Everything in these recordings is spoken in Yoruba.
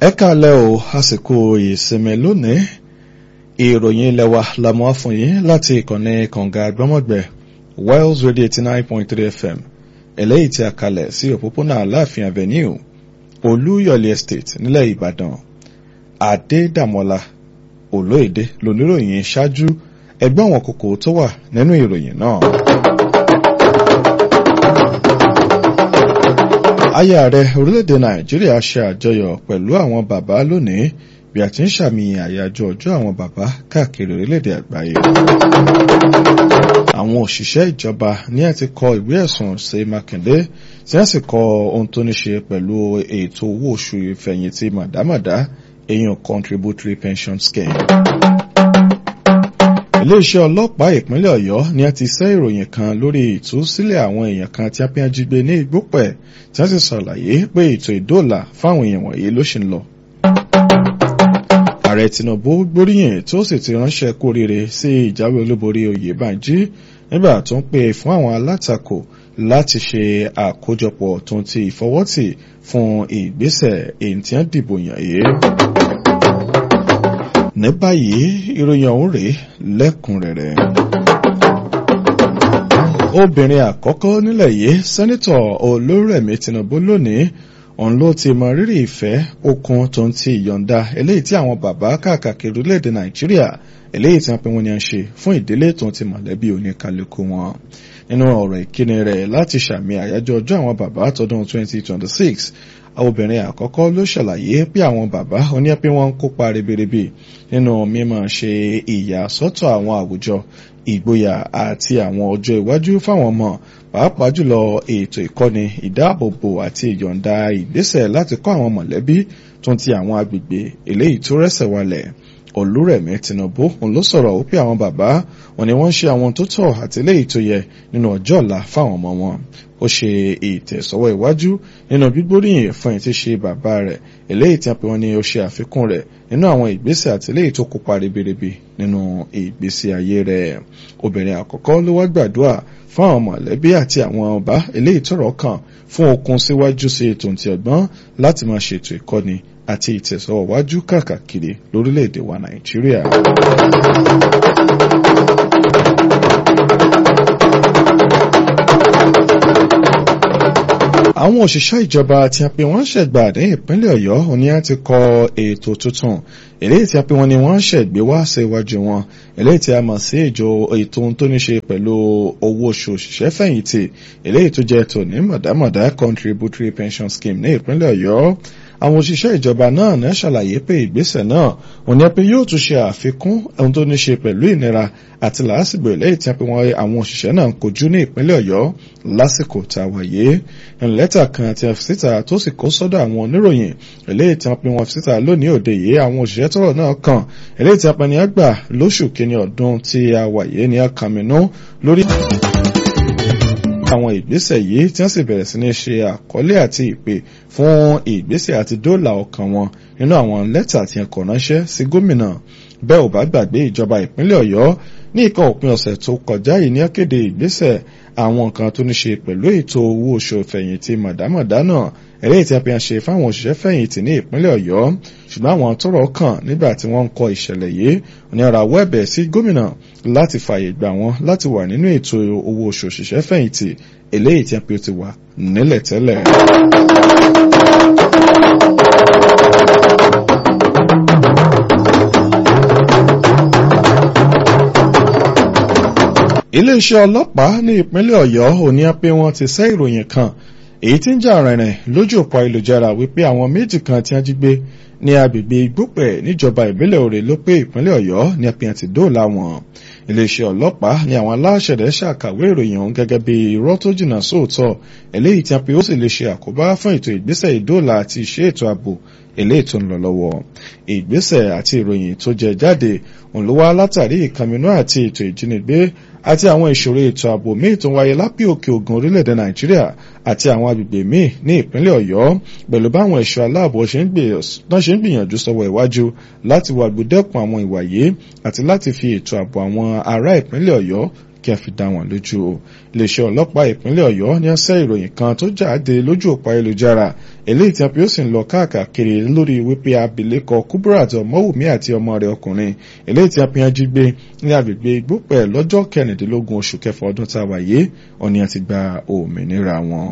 ẹ káalẹ́ o àsìkò ìsinmi lónìí ìròyìn ilẹ̀ wa la mú wá fún yín láti ìkànnì kànga gbọ́mọ̀gbẹ́ Wales Radio eighty nine point three FM eléyìí tí a kalẹ̀ sí òpópónà Aláàfin Avenue Olúyọ̀lé Estate nílẹ̀ Ìbàdàn Adédàmọ́lá Olóyèdè lóníròyìn ṣáájú ẹgbẹ́ àwọn kókó tó wà nínú ìròyìn náà. aya ààrẹ orílẹ̀-èdè nàìjíríà ṣe àjọyọ̀ pẹ̀lú àwọn bàbá lónìí bí a ti ń ṣàmì àyájọ́ ọjọ́ àwọn bàbá káàkiri orílẹ̀-èdè àgbáyé. àwọn òṣìṣẹ́ ìjọba ní àti kọ ìwé ẹ̀sùn sí mákindé tí wọ́n sì kọ ohun tó ní ṣe pẹ̀lú ètò owó oṣù ìfẹ̀yìntì màdámàdá èèyàn contributory pension scheme iléeṣẹ́ ọlọ́pàá ìpínlẹ̀ ọ̀yọ́ ni a ti ṣẹ́ ìròyìn kan lórí ìtúsílẹ̀ àwọn èèyàn kan tí a fi hàn jí gbé ní ìgbópẹ̀ tí wọ́n sì ṣàlàyé pé ètò ìdóòlà fáwọn èèyàn wọ̀nyí ló ṣì ń lọ. ààrẹ tinubu gbóríyìn tó sì ti ránṣẹ́ kú oríire sí ìjáwé olúborí oyèbánjí nígbà tó ń pè fún àwọn alátakò láti ṣe àkójọpọ̀ tó ń ti ìfọwọ́tì fún ìgbésẹ̀ èyí tí wọ́n dìbò yàn yìí ní báyìí ìròyìn ọ̀hún rèé lẹ́kùnrẹ́rẹ́. obìnrin àkọ́kọ́ nílẹ̀ yìí sẹ́nitọ̀ olórẹ̀mí tinubu lónìí òun ló ti mọ rírì ìfẹ́ okun tó ń ti ìyọ̀ǹda eléyìí tí àwọn bàbá káàkiri orílẹ̀-èdè nàìjíríà eléyìí tí wọ́n pe wọ́n ní à ń ṣe fún ìdílé tó ń ti mọ̀lẹ́bí oníkálukú wọn nínú ọ̀rọ̀ ìkíni rẹ̀ láti ṣàmì àyájọ́ ọjọ́ àwọn bàbá tọdún 2026 obìnrin àkọ́kọ́ ló ṣàlàyé pé àwọn bàbá oníyẹ́pẹ́ wọn ń kópa ribiribi nínú mímọ̀ ṣe ìyàsọ́tọ̀ àwọn àwùjọ ìgboyà àti àwọn ọjọ́ iwájú fáwọn ọmọ pàápàá jùlọ ètò ìkọ́ni ìdáàbòbò àti ìyọ̀ǹda ìgbésẹ̀ láti kọ́ àwọn mọ̀lẹ́bí tó ń ti àwọn agbègbè eléyìí tó rẹ́sẹ̀ walẹ̀ olúrẹ̀mí tinubu òun ló sọ̀rọ̀ wípé àwọn bàbá wọn ni wọ́n ń ṣe àwọn tó tọ́ àti eléyìí tó yẹ nínú ọjọ́ ọ̀la fáwọn ọmọ wọn ó ṣe ìtẹ̀sọ́wọ́ iwájú nínú gbígbóríyìn fún ẹni tí ṣe bàbá rẹ̀ eléyìí tí a pè wọ́n ní ó ṣe àfikún rẹ̀ nínú àwọn ìgbésẹ̀ àti eléyìí tó kópa ribiribi nínú ìgbésí ayé rẹ̀ obìnrin àkọ́kọ́ ló wá gbàdúrà fún àwọn mọ̀lẹ́bí àti àwọn ọba eléyìí tọ́rọ̀ kàn fún okun síwájú sí ètò ìtì ọgbọ́n láti máa ṣètò ìkọ́ni àti ìtẹ̀sọ́wọ́ wájú káàkiri lórílẹ̀‐èdè wa nàìjíríà. àwọn òṣìṣẹ́ ìjọba tí a pè wọ́n ṣẹ̀gbà ní ìpínlẹ̀ ọ̀yọ́ òní á ti kọ ètò tuntun eléyìí tí a pè wọ́n ní wọ́n ṣẹ̀gbé wá sí iwájú wọn eléyìí tí a mọ̀ sí ìjọ ètò tó ní ṣe pẹ̀lú owó oṣù òṣìṣẹ́ fẹ̀yìntì eléyìí tó jẹ́ tòní mọ̀dámọ̀dá contributory pension scheme ní ìpínlẹ̀ ọ̀yọ́ àwọn òṣìṣẹ́ ìjọba náà ní ṣàlàyé pé ìgbésẹ̀ náà òní pé yóò tún ṣe àfikún ohun tó ní ṣe pẹ̀lú ìnira àti làásìgbò eléyìí tí wọ́n àwọn òṣìṣẹ́ náà ń kojú ní ìpínlẹ̀ ọ̀yọ́ lásìkò tá a wáyé lẹ́tà kan tí a fi síta tó sì kó sọ́dọ̀ àwọn oníròyìn eléyìí tí wọ́n pe wọn fi síta lónìí òde yìí àwọn òṣìṣẹ́ tọ́rọ̀ náà kàn eléyìí tí a pẹni àgbà lóṣù kínní ọdún tí a wáyé ní akàmínú lórí àwọn ìgbésẹ̀ yìí tí wọ́n sì bẹ̀rẹ̀ sí ní ṣe àkọlé àti ìpè fún ìgbésẹ̀ àti dóòlà ọkàn wọn nínú àwọn lẹ́tà tí wọ́n kọ ránṣẹ́ sí gómìnà bẹ́ẹ̀ ò bá gbàgbé ìjọba ìpínlẹ̀ ọ̀yọ́ ní ìkan òpin ọ̀sẹ̀ tó kọjá yìí ní akéde ìgbésẹ̀ àwọn nǹkan tó ní ṣe pẹ̀lú ètò owó oṣù fẹ̀yìntì mọ̀dámọ̀dá náà eléyìí tí a fi hàn ṣe fáwọn òṣìṣẹ́ fẹ̀yìntì ní ìpínlẹ̀ ọ̀yọ́ ṣùgbọ́n àwọn tọ́rọ̀ kàn nígbà tí wọ́n ń kọ ìṣẹ̀lẹ̀ yìí ní ara wẹ́ẹ̀bẹ̀ sí gómìnà láti fààyè gbà wọ́n láti wà nínú ètò owó oṣù òṣìṣẹ́ fẹ̀yìntì eléyìí tí a fi ti wà nílẹ̀ tẹ́lẹ̀. iléeṣẹ́ ọlọ́pàá ní ìpínlẹ̀ ọ̀yọ́ òní pé wọ́n ti ṣẹ́ ìròyìn kan èyí tí ń jà rìnrìn lójú òpó ayélujára wípé àwọn méjì kan tí wọ́n jí gbé ní agbègbè igbópẹ̀ níjọba ìbílẹ̀ òrè ló pé ìpínlẹ̀ ọ̀yọ́ ní apẹ̀yàn ti dóòlà wọn iléeṣẹ́ ọlọ́pàá ní àwọn aláṣẹ̀dẹ̀ ṣàkàwé ìròyìn ọ̀hún gẹ́gẹ́ bí irọ́ tó jìnnà sóòótọ́ eléyìí tí a pè ó sì lè ṣe àkóbá fún ètò ìgbésẹ̀ ìdóòlà àti ìṣe ètò ààbò eléyìí tó ń lọ lọ́wọ́ ìgbésẹ̀ àti ìròyìn tó jẹ jáde òun ló wá látàrí ìkànnì àti ètò ìjínigbé àti àwọn ìṣòro ètò ààbò míì tó ń wáyé lápẹ́ òkè ògùn orílẹ̀-èdè nàìjíríà àti àwọn agbègbè míì ní ìpínlẹ̀ ọ̀yọ́ pẹ̀lú báwọn ẹ̀ṣọ́ aláàbò ṣe ń gbìyànjú sọ́wọ́ iwájú láti wà gbódẹ́kun àwọn ìwà yìí àti láti fi ètò ààbò àwọn ará ìpínlẹ̀ ọ̀yọ́ kí a fi dá wọn lójú iléeṣẹ́ ọlọ́pàá ìpínlẹ̀ ọ̀yọ́ ní ọ̀sẹ̀ ìròyìn kan tó jáde lójú òpó ayélujára eléyìí tí a fi ó sì ń lọ káàkiri lórí wípé abilékọ Kuburat Ọmọwùmí àti ọmọ rẹ̀ ọkùnrin eléyìí tí a fi hàn jí gbé ní agbègbè Igbópẹ̀ lọ́jọ́ kẹrìndínlógún oṣù kẹfà ọdún tá a wà yìí ọ̀ni àti gba òmìnira wọn.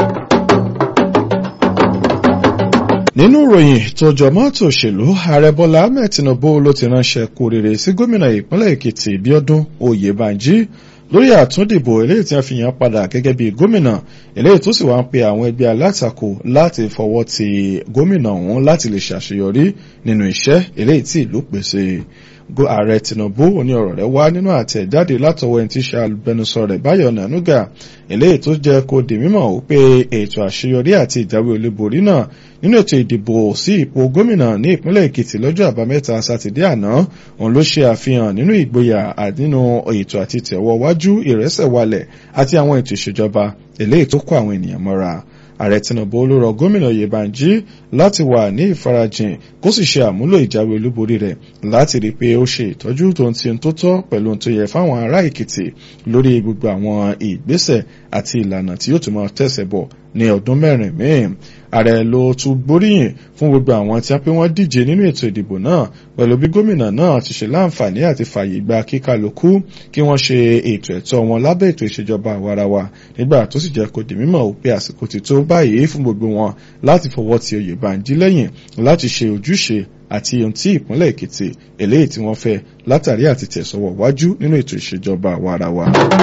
nínú ìròyìn tó jọ mọ́tò òṣèlú ààrẹ bọ́lá ahmed tinubu ló ti ránṣẹ́ kú rere sí gómìnà ìpínlẹ̀ èkìtì bíọ́dún oyèbánjí lórí àtúndìbò eléyìí tí wọ́n fi yàn padà gẹ́gẹ́ bí gómìnà eléyìí tó sì wá ń pe àwọn ẹgbẹ́ alátakò láti fọwọ́ ti gómìnà ọ̀hún láti lè ṣàṣeyọrí nínú iṣẹ́ eléyìí tí ìlú pèsè ààrẹ tinubu ní ọ̀rọ̀ rẹ̀ wá nínú àtẹ̀jáde látọwọ́ ẹni tí ṣe alùbẹnusọ rẹ̀ báyọ̀ nànúgà eléyìí tó jẹ́ kó di mímọ̀ wípé ètò àṣeyọrí àti ìjáwé olúborí náà nínú ètò ìdìbò sí ipò gómìnà ní ìpínlẹ̀ èkìtì lọ́jọ́ àbámẹ́ta sátidé àná òun ló ṣe àfihàn nínú ìgboyà nínú ètò àti tẹ̀wọ́ wájú ìrẹsẹ̀walẹ̀ àti àwọn ètò ìṣèjọba eléyìí tó kó àwọn ènìyàn mọ́ra ààrẹ tinubu ló rọ gómìnà oyèbánjí láti wà ní ìfarajìn kó sì ṣe àmúlò ìjáwé olúborí rẹ̀ láti rí i pé ó ṣe ìtọ́jú tó ń ti tó tọ́ pẹ̀lú ohun tó yẹ fáwọn ará èkìtì lórí gbogbo àwọn ìgbésẹ̀ àti ìlànà tí yóò tún máa tẹ̀sẹ̀ bọ̀ ní ọdún mẹ́rin míì ààrẹ ló tún gbóríyìn fún gbogbo àwọn tí wọ́n pé wọ́n díje nínú ètò ìdìbò náà pẹ̀lú bí gómìnà náà ti ṣe láǹfààní àti fààyè gba kíkálukú kí wọ́n ṣe ètò ẹ̀tọ́ wọn lábẹ́ ètò ìṣèjọba àwarawa nígbà tó sì jẹ́ kó di mímọ̀ pé àsìkò ti tó báyìí fún gbogbo wọn láti fọwọ́ ti Oyèbánjí lẹ́yìn láti ṣe ojúṣe àti ohun tí ìpínlẹ̀ Èkìtì eléyìí tí wọ́n fẹ́ látàrí àti tẹ̀sọ̀wọ̀ wájú nínú ètò ìṣèjọba àwarawa.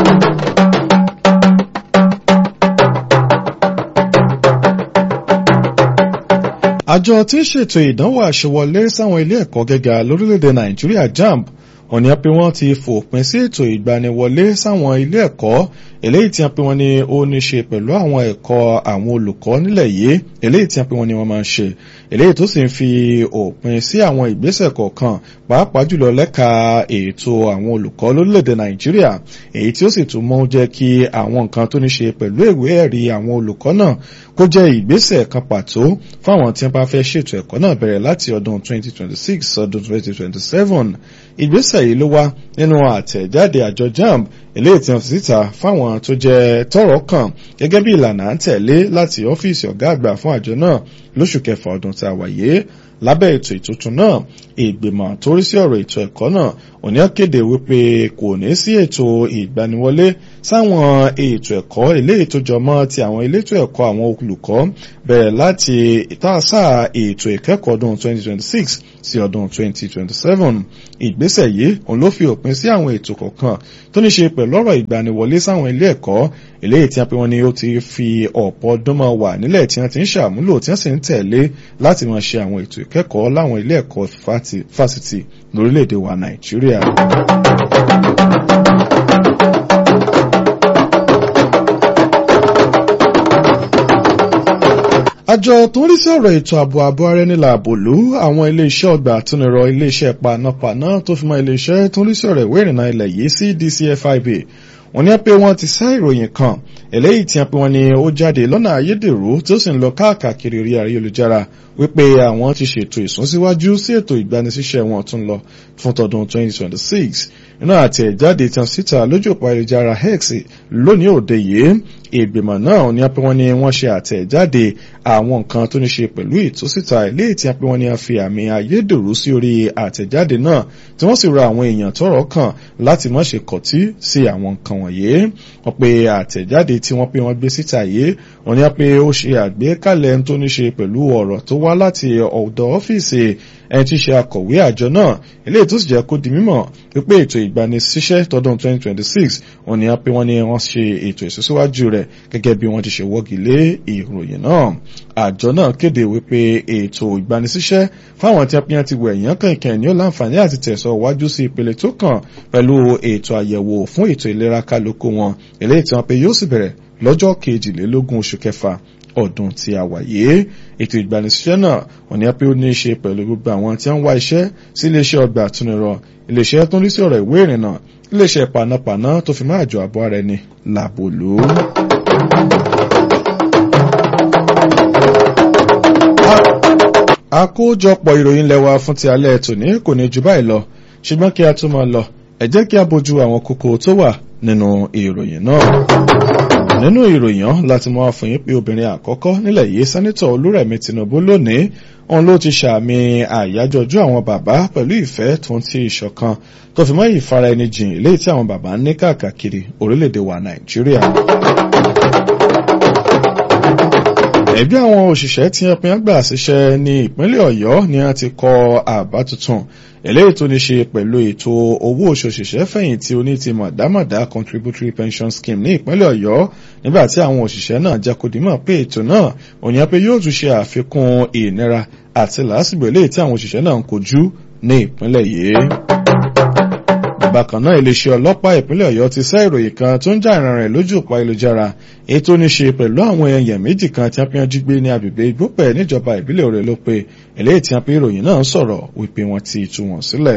àjọ tí ń ṣètò ìdánwò àṣewọlé sáwọn ilé ẹ̀kọ́ gíga lórílẹ̀‐èdè nàìjíríà jamb òní pé wọ́n ti fòpin sí ètò ìgbaniwọlé sáwọn ilé ẹ̀kọ́ eléyìí tí wọ́n pè wọ́n ní ó ní ṣe pẹ̀lú àwọn ẹ̀kọ́ àwọn olùkọ́ nílẹ̀ yìí eléyìí tí wọ́n pè wọ́n ní wọ́n máa ń ṣe eléyìí tó sì ń fi òpin sí àwọn ìgbésẹ̀ kọ̀ọ̀kan pàápàá jùlọ lẹ́ka ètò àwọn olùkọ́ lórílẹ̀‐èdè nàìjíríà èyí tí ó sì tún mọ́ jẹ́ kí àwọn nǹkan tó ní ṣe pẹ̀lú ìwé ẹ̀rí àwọn olùkọ́ náà kó jẹ́ ìgbésẹ̀ kan pàtó fáwọn tí wọ́n bá fẹ́ ṣètò ẹ̀kọ́ náà bẹ̀rẹ̀ láti ọdún 2026 ọdún 2027 ìgbésẹ̀ yìí ló wá nínú àtẹ̀jáde àjọ jamb eléyìí tí wọ́n fi síta fáwọn tó jẹ́ tọ́rọ̀ kàn gẹ́gẹ́ bí ìlànà à ń tẹ̀lé láti ọ́fíìsì ọ̀gá àgbà fún àjọ náà lóṣù kẹfà ọdún tá a wà yìí lábẹ́ ètò ìtuntun náà ìgbìmọ̀ tó rí sí ọ̀rọ̀ ètò ẹ̀kọ́ náà òní kéde wípé kò ní sí ètò ìgbaniwọlé sáwọn ètò ẹ̀kọ́ eléyìí tó jọmọ́ ti àwọn elétò ẹ̀kọ́ àwọn olùkọ́ bẹ̀rẹ̀ láti ìtàsá ètò ìkẹ́kọ̀ọ́ ọdún 2026 sí ọdún 2027 ìgbésẹ̀ yìí òun ló fi òpin sí àwọn ètò kọ̀ọ̀kan tó ní ṣe pẹ̀lú ọ̀rọ̀ ìgbaniwọlé sáwọn ilé ẹ̀kọ́ eléyìí tí a pè wọ́n ní ó ti fi ọ̀pọ̀ ọdún máa wà nílẹ̀ tí wọ́n ti ń ṣàmúlò tí wọ́n sì ń tẹ̀lé láti máa ṣe àwọn ètò ìkẹ́kọ̀ọ́ láwọn ilé ẹ̀kọ́ fásitì lórílẹ̀‐èdè wa nàìjíríà. àjọ tó ń rí sí ọ̀rọ̀ ètò ààbò ààbò ara ẹni làbòlú àwọn iléeṣẹ́ ọgbà àtúnirọ iléeṣẹ́ panápaná tó fi mọ́ iléeṣẹ́ tó ń rí sí ọ̀rọ̀ ìwé ìrìnnà ilẹ̀ yìí sí DCFIB wọ́n ní pé wọ́n ti sá ìròyìn kan eléyìí tí wọ́n pe wọ́n ní ó jáde lọ́nà ayédèrú tí ó sì ń lọ káàkiri orí ayélujára wípé àwọn ti ṣètò ìsúnsíwájú sí ètò ìgbanisíṣẹ́ wọn tún lọ fún tọdún 2026 nínú àtẹ̀jáde tán síta lójú òpó ayélujára X lónìí òde yìí ìgbìmọ̀ náà ní pé wọ́n ní wọ́n ṣe àtẹ̀jáde àwọn nǹkan tó ní ṣe pẹ̀lú ìtúsíta eléyìí tí wọ́n pé wọ́n ní a fi àmì ayédèrú sí orí àtẹ̀jáde náà tí wọ́n sì rọ àwọn èèyàn tọ́rọ̀ kàn láti má ṣe kọ̀tí sí àwọn nǹkan wọ̀nyí wọ́n pe àtẹ̀jáde tí wọ́n pé wọ́n gbé síta yìí wọ́n ní pé ó ṣe àgbékalẹ̀ tó ní ṣe pẹ̀lú ọ̀rọ̀ tó wá láti ọ̀dọ̀ ọ́fíìsì ẹni tí í ṣe akọ̀wé àjọ náà eléyìí tó sì jẹ́ kó di mímọ̀ wípé ètò ìgbanisíṣẹ́ tọdún 2026 wọ́n ní pé wọ́n ní wọ́n ṣe ètò ìsúnsíwájú rẹ̀ gẹ́gẹ́ bí wọ́n ti ṣe wọ́gi lé ìròyìn náà àjọ náà kéde wípé ètò ìgbanisíṣẹ́ fáwọn tí apíyàn ti wẹ̀ èèyàn kẹ̀kẹ́ ní ó láǹfààní àti tẹ̀sọ̀ wájú sí ìpele tó kàn pẹ̀lú ètò àyẹ̀wò fún ètò ìlera kálukú wọn eléyìí tí wọ́n pe yóò sì bẹ̀rẹ̀ lọ́jọ́ kejìlélógún oṣù kẹfà ọdún tí a wà yìí ètò ìgbanisíṣẹ́ náà wọ́n ní pé ó ní í ṣe pẹ̀lú gbogbo àwọn tí wọ́n ń wá iṣẹ́ sí iléeṣẹ́ ọgbà àtúnirọ iléeṣẹ́ tó ń rí sí ọ̀rọ̀ ìwé ìrìnnà iléeṣẹ́ panápaná tó fi máa jọ àbọ̀ ara ẹni làbòlú. àkójọpọ̀ ìròyìn lẹ́wà fún ti alẹ́ tòní kò ní ju báyìí lọ ṣùgbọ́n kí a tó máa lọ ẹ jẹ́ kí a bójú àwọn kókó tó wà nínú ìròyìn náà nínú ìròyìn láti mọ àfòyín pé obìnrin àkọ́kọ́ nílẹ̀ yìí sẹ́nitọ̀ olúrẹ̀mí tinubu lónìí òun ló ti ṣàmì àyájọ́ ọjọ́ àwọn bàbá pẹ̀lú ìfẹ́ tó ń ti ìṣọ̀kan tó fi mọ́ ìfara ẹni jìn léyìí tí àwọn bàbá ní káàkiri orílẹ̀-èdè wa nàìjíríà. ẹgbẹ́ àwọn òṣìṣẹ́ tí wọ́n pín gbà síṣẹ́ ní ìpínlẹ̀ ọ̀yọ́ ni wọ́n ti kọ àbá tuntun eléyìí tó ní ṣe pẹ̀lú ètò owó oṣù òṣìṣẹ́ fẹ̀yìntì oní ti mọ̀dámọ̀dá contributory pension scheme ní ìpínlẹ̀ ọ̀yọ́ nígbà tí àwọn òṣìṣẹ́ náà jẹ́ kó dìímọ̀ pé ètò náà òyìn pé yóò tún ṣe àfikún ìnira àti làásìgbò eléyìí tí àwọn òṣìṣẹ́ náà ń kojú ní ìpínlẹ̀ yìí bákan náà iléeṣẹ́ ọlọ́pàá ìpínlẹ̀ ọ̀yọ́ ti sẹ́ ìròyìn kan tó ń jà ìran rẹ̀ lójú òpó ayélujára èyí tó ní ṣe pẹ̀lú àwọn èèyàn méjì kan tí wọ́n fi hàn jí gbé ní agbègbè ìgbópẹ̀ níjọba ìbílẹ̀ òrè ló pé eléyìí tí wọ́n fi ìròyìn náà sọ̀rọ̀ wípé wọ́n ti tú wọn sílẹ̀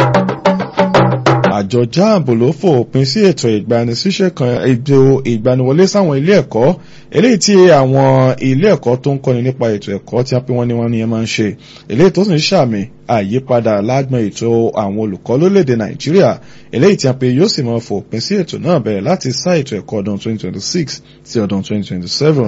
àjọ jáàbù ló fòpin sí ètò ìgbanisíṣẹ́ kan ètò ìgbaniwọlé sáwọn ilé ẹ̀kọ́ eléyìí tí àwọn ilé ẹ̀kọ́ tó ń kọ́ni nípa ètò ẹ̀kọ́ tí wọ́n pín wọ́n ní wọ́n ní ẹ máa ń ṣe eléyìí tó sì ń ṣàmì àyípadà lágbọn ètò àwọn olùkọ́ lórílẹ̀‐èdè nàìjíríà eléyìí tí wọ́n pe yóò sì máa fòpin sí ètò náà bẹ̀rẹ̀ láti sá ètò ẹ̀kọ́ ọdún 2026 sí ọdún 2027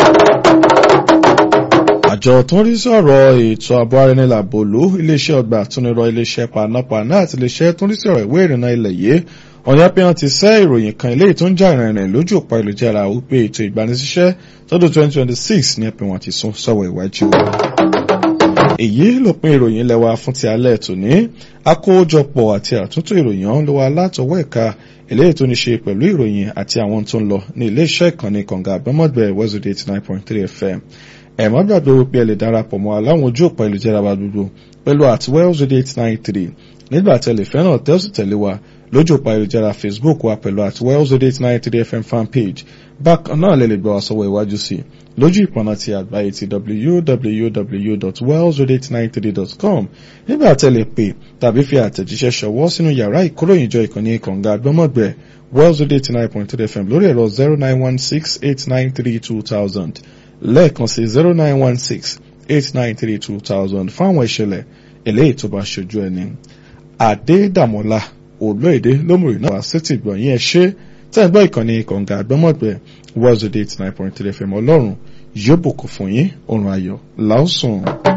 àjọ tó ń rí sọ̀rọ̀ ètò ààbò arẹnilàbòlú iléeṣẹ́ ọgbà àtúnirọ iléeṣẹ́ panápaná àti iléeṣẹ́ tó ń rí sọ̀rọ̀ ìwé ìrìnnà ilẹ̀ yìí ọ̀yá pé wọ́n ti sẹ́ ìròyìn kan eléyìí tó ń jà ìrìnrìn lójú òpó ìlújára wípé ètò ìgbanisíṣẹ́ tọdún 2026 ní ẹ̀pẹ̀ wọn ti sún sọ́wọ́ iwájú. èyí ló pín ìròyìn ilẹ̀ wa fún ti alẹ́ tòní àkójọpọ̀ àti àtúntò ìròyìn ọ̀hún ló wà látọwọ́ ẹ̀ka eléyìí tó ní ṣe pẹ̀lú ìròyìn àti àwọn tó ń lọ ní iléeṣẹ́ ìkànnì kànga àgbẹ̀mọ̀gbẹ̀ wẹ́sọ̀dẹ̀ 89.3 fm ẹ má gbàgbé wípé ẹ lè darapọ̀ mọ́ aláwọn ojú òpó ìlújára wa gbogbo pẹ̀lú at wellsradio eight nine three nígbà tẹ̀lé fẹ́ràn tẹ́sí tẹ̀lé wa lójú òpó ìlújára facebook wa pẹ̀lú at wellsradio eight nine three fm fan page bákan náà lè lè gbọ́ wa sọ́wọ́ iwájú sí lójú ìpọ̀nà ti àgbáyé ti www.wellsradio893.com nígbà tẹ̀lé pé tàbí fi àtẹ̀jíṣẹ́ ṣọwọ́ sínú yàrá ìkóròyìnjọ ìkànnì kànga àgbọ́mọ̀gbẹ̀ wellsradio eight nine point three fm lórí ẹ̀rọ zero nine one six eight nine three two thousand lẹ́ẹ̀kan sí zero nine one six eight nine three two thousand fáwọn ìṣẹ̀lẹ̀ eléyìí tó bá ṣojú ẹni. Adédàmọ́lá olóyèdè lómùrì náà wá sétí gbọ̀nyìn ẹ̀ ṣe tẹ́ ẹ̀ gbọ́ ìkànnì kànga àgbọ́mọ̀gbẹ́ wọ́ọ̀zọ̀dẹ̀ eight nine point three fm ọlọ́run yóò bùkún fún yín òrùn ayọ̀ láòsùn.